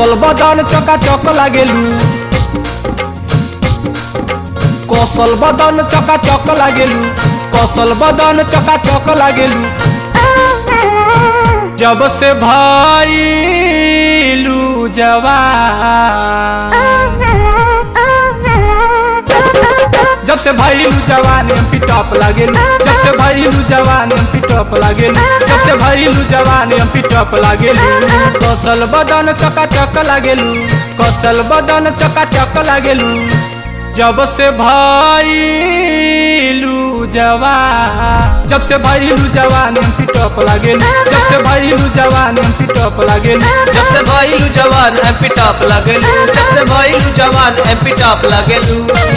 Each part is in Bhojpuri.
কৌশল বদন চকা চক লাগেলু কৌশল বদন চকা চক লাগেলু কৌশল বদন চকা চক লাগেলু जब से भइलू जवान जब से भइलू जवान एम पी टॉप लागेलू जब से भइलू जवान एम पी टॉप लागेलू जब से भइलू जवान एम पी टॉप लागेलू कौशल बदन चका चक लागेलू कौशल बदन चका चक लागेलू जब से भइलू जवान जब से भइलू जवान एम पी टॉप लागेलू जब से भइलू जवान एम पी टॉप लागेलू जब से भइलू जवान एमपी टॉप लगेलू जब से भइलू जवान एमपी टॉप लगेलू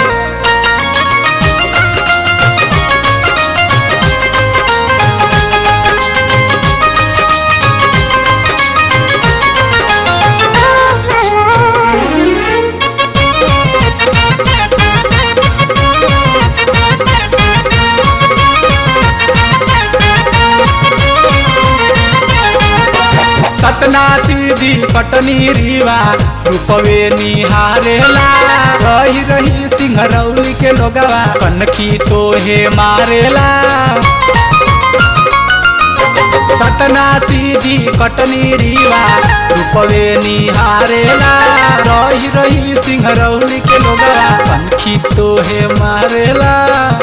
सतना सीधी पटनी रीवा रूपवे निहारेला रही रही सिंहरौली के लोगवा कनखी तोहे मारेला सतना सीधी कटनी रीवा रूपवे निहारेला रही रही सिंहरौली के लोगवा कनखी तोहे मारेला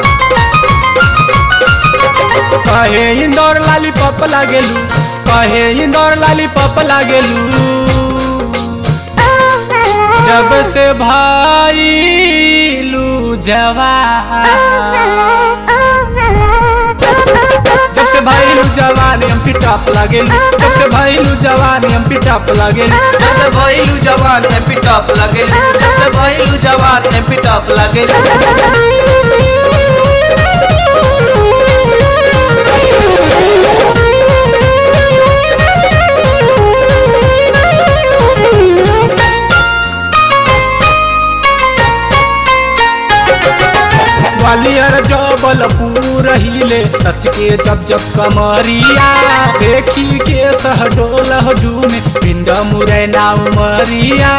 कहे इंदौर लाली पप लागेलू कहे इंदौर लाली पप लागेलू जब से भाईलू जवान जब से भाईलू जवान एम पी टॉप लागेलू जब से भाईलू जवान एम पी टॉप लागेलू जब से भइलू जवान एमपी टॉप लगेलू जब से भइलू जवान एमपी टॉप लगेलू ग्वालियर जबलपुर हिले सच के जब जब कमरिया देखी के सहडोल झूमे पिंड मुरैना उमरिया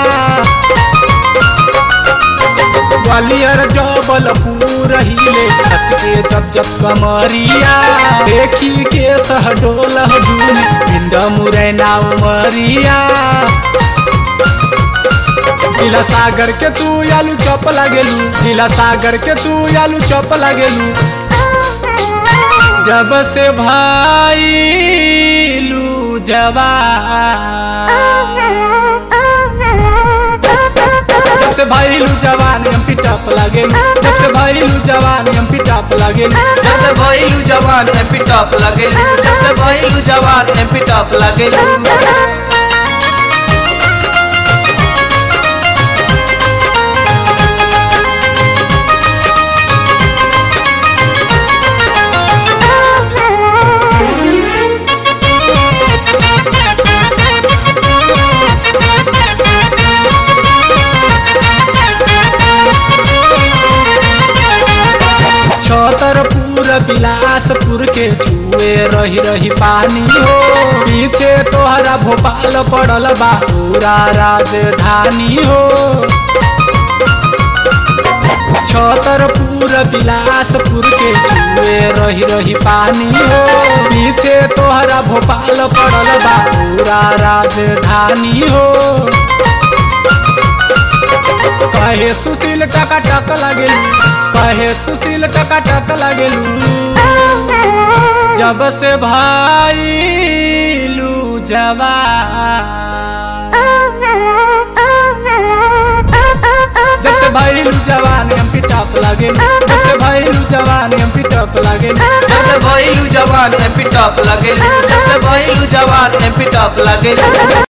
ग्वालियर जबलपुर हिले सच के जब जब कमरिया देखी के सहडोल झूमे पिंड मुरैना उमरिया जिला सागर के तू आलू चप लागेलू जिला सागर के तू आलू चप लागेलू जब से भाईलू जवान जब से भाईलू जवान एम पी टॉप लागेलू जब से भाईलू जवान एम पी टॉप लागेलू जब से भइलू जवान एमपी टॉप लगेलू जब से भइलू जवान एमपी टॉप लगेलू छतरपुर बिलासपुर के छुए रही रही पानी हो पीछे तोहरा भोपाल पड़ल बा पूरा राजधानी हो छतरपुर बिलासपुर के छुए रही रही पानी हो पीछे तोहरा भोपाल पड़ल बा पूरा राजधानी हो कहे सुशील टका टक लागेलू कहे सुशील टका टक लागेलू जब से भाईलू जवान जब से भाईलू जवान एम पी टॉप लागेलू जब से भाईलू जवान एम पी टॉप लागेलू जब से भइलू जवान एमपी टॉप लगेलू जब से भइलू जवान एमपी टॉप लगेलू